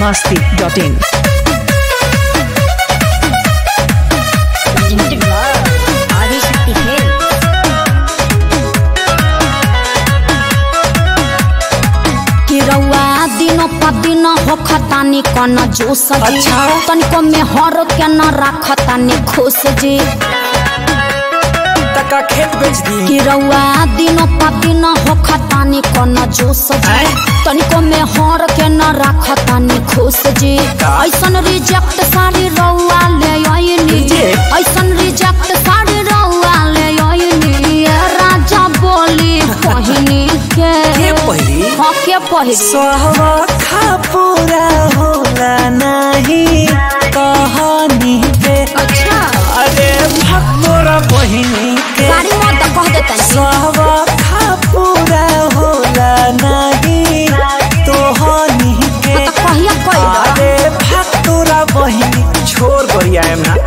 masti.in. Adishakti hail कि रउआ दिनो प दिन होखतानी कन जोश जी अच्छा। तनिको में हर के न राखतानी खुश जी तका खेत बेच दी कि रउआ दिनो प दिन होखतानी कन जोश जी आय। तनिको में हर के न राखतानी खुश जी का? ऐसन रिजेक्ट साड़ी रउआ ले आइनी Reject? ऐसन रिजेक्ट साड़ी रउआ ले आइनी राजा बोली पहिनी के के पहिरी? हाँ के पहिरी सहवा खा पूरा होला नहीं कहानी के अच्छा अरे भक्तोरा बहिनी के गाड़ी मत कह देतन सहवा खा पूरा होला नहीं तोहनी के तो कहिया कइल अरे भक्तोरा बहिनी छोड़ गरिया है ना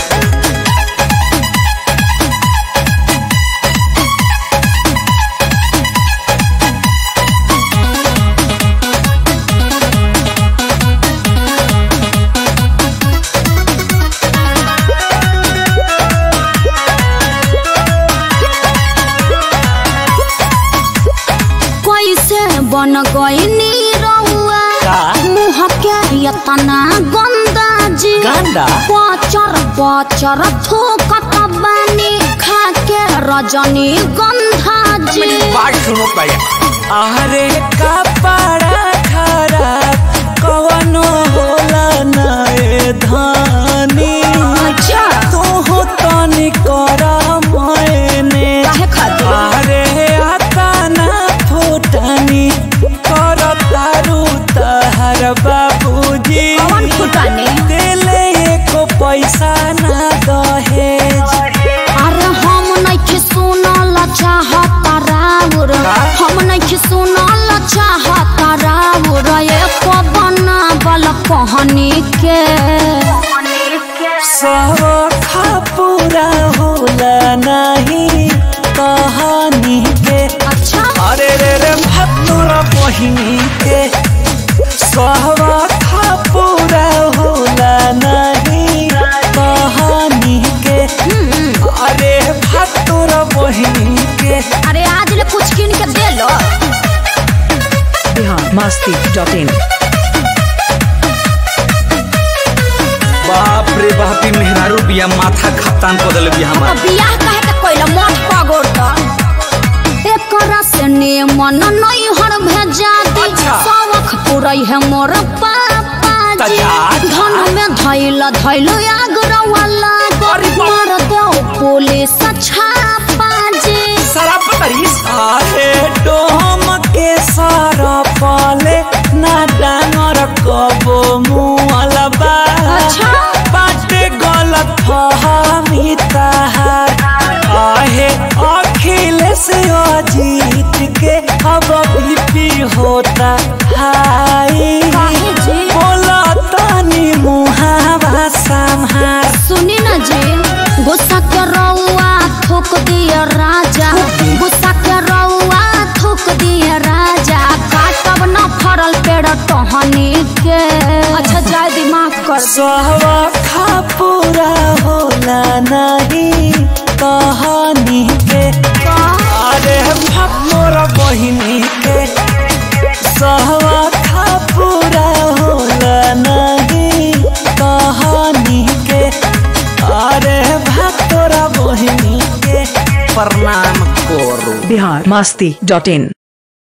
कैसे बन गईनी रउआ का? मुँह के यतना गंदा जी गंदा? पचर पचर थूकत बानी खा के रजनी गंधा जी बात सुनो भैया अरे कपड़ा खराब कवनो होला ना ए धानी अच्छा तू हो तनी कर मैंने काहे खातिर अरे आता ना फुटनी कर तारू तहर बाबूजी कौन फुटानी दिले एको पैसा ना दहेज अरे हम नहीं सुनल चाहत राउर का? हम नहीं सुनल चाहत राउर एक बनावल कहनी के सब पूरा होला नहीं कहानी के अच्छा अरे रे रे भतुरा बहिनी के सब पूरा होला नहीं कहानी के अरे भतुरा बहिनी के अरे आज ले कुछ किन के दे लो Bihar masti.in. बाप रे बाप ई मेहरारू बिया माथा खप्तान कर देले बिया तो हमार बियाह काहे के कोइला मठ पगोर तो एकरा से ने मन नहीं हर भेजा दी अच्छा। सवख पुरई है मोर पापा त जी जा, जा। धन में धैल धैल आगरा वाला अरे बाप। मार दो पुलिस छापा जी शराब पतरी अरे डोम के सारा पाले ना डांगर कबो मुअलबा अच्छा। बाटे गलत फहमी तहार आहे अखिलेश अजीत के अब बीपी होता हाई काहे जी? बोला तानी मुहावा संहार सुनी न जी गुस्सा के रउआ थूक दिया राजा गुस्सा के रउआ थूक दिया राजा काटब न फरल पेड़ टहनी के अच्छा जाय दी माफ कर दे सहवा खा पूरा होला नहीं कहानी के अरे मोर बहिनी के सहवा खा पूरा होला नहीं कहानी के अरे भक्तोरा बहिनी के प्रणाम करू Bihar masti.in.